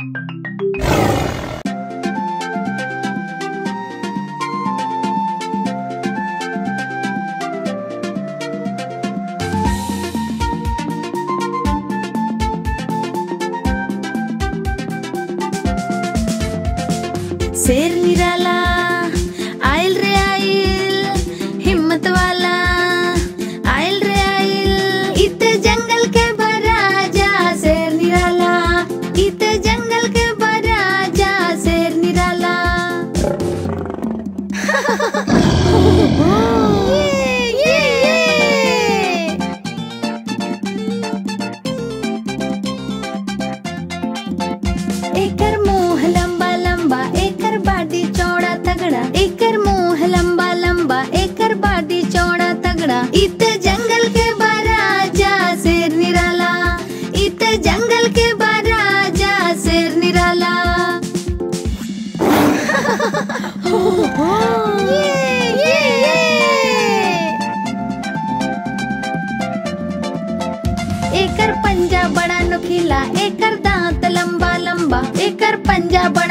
शेर निराला आयल रे आयल हिम्मत वाला आयल रे आयल इत जंगल के बराजा शेर निराला इत जंगल के बराजा शेर निराला ये, ये, ये। एकर मुंह लंबा लंबा एकर बाडी चौड़ा तगड़ा एकर मुंह लंबा लंबा एकर बाडी चौड़ा तगड़ा इत जंगल के बराजा शेर निराला इत जंगल के बराजा शेर निराला ये, ये, ये। एकर पंजा बड़ा नुकीला एकर दांत लंबा लंबा एकर पंजा बड़ा